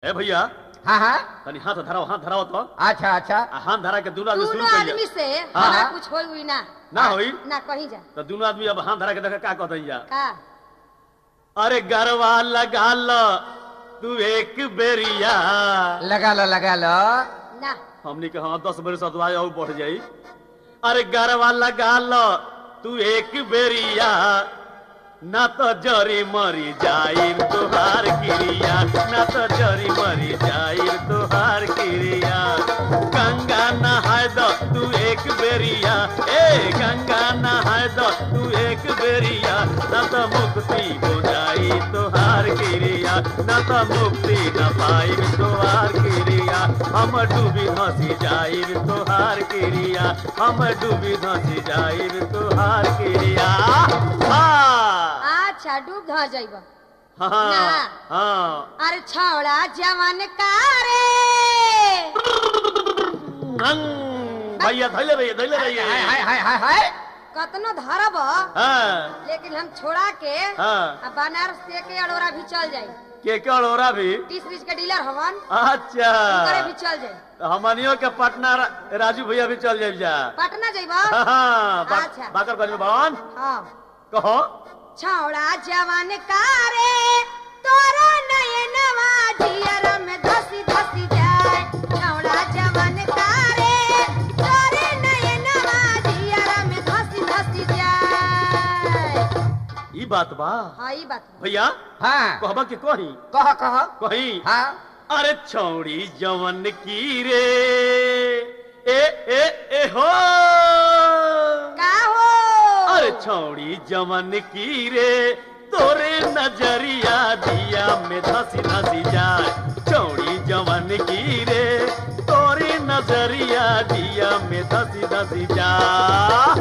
ए भैया हाँ हाँ तनी हाथ धराओ हाथ धराओ तो अच्छा अच्छा आ हाथ धरा के दुनू आदमी शुरू दोनों करिए आदमी से हाँ, हमारा हाँ। कुछ होई ना ना होई ना कहीं जा तो दोनों आदमी अब हाथ धरा के देखे का कहते जा का अरे गरवा लगा लो तू एक बेरिया लगा लो लगा लो ना हमनी के हाँ दस बरस अदवाए और बढ़ जाई अरे गरवा लगा लो तू एक बेरिया ना तो जरी मरी जाई तुहार क्रिया ना तो जरी मरी जाई तुहार क्रिया गंगा नहाय दो तू एक बेरिया ए गंगा नहाय दो तू एक बेरिया ना तो मुक्ति हो जाई तुहार क्रिया ना तो मुक्ति न पाई तुहार क्रिया हम डूबी धसी जाई तुहार क्रिया हम डूबी धसी जाई तुहार क्रिया हाँ अच्छा डूब ध जाइब हाँ ना। हाँ अरे छौड़ा जवान का रे हम्म, भैया धैले रहिए धैले हाय रहिए हाय हाय हाय हाय कतनो धरब हाँ लेकिन हम छोड़ा के हाँ। आ बनारस से के अड़ोरा भी चल जाई के कड़ोरा भी तीस बीस के डीलर हवन अच्छा करे भी चल जाई हमनियों के पटना रा- राजू भैया भी चल जाए जा पटना जाइब हाँ, हाँ, बा- अच्छा। बाकरगंज में भवन हाँ कहो छौड़ा जवान का रे तोरा नयनवा जियर में धसी धसी जाए छौड़ा जवान का रे तोरे नयनवा जियर में धसी धसी जाए ई बात बा हाँ ई बात बा। भैया हाँ कहबा के कही कह कह कही हाँ अरे छौड़ी जवन की रे ए ए ए हो का हो अरे छौड़ी जवन की रे तोरे नजरिया दिया में धसी धसी जाए छौड़ी जवन की रे तोरे नजरिया दिया में धसी धसी जा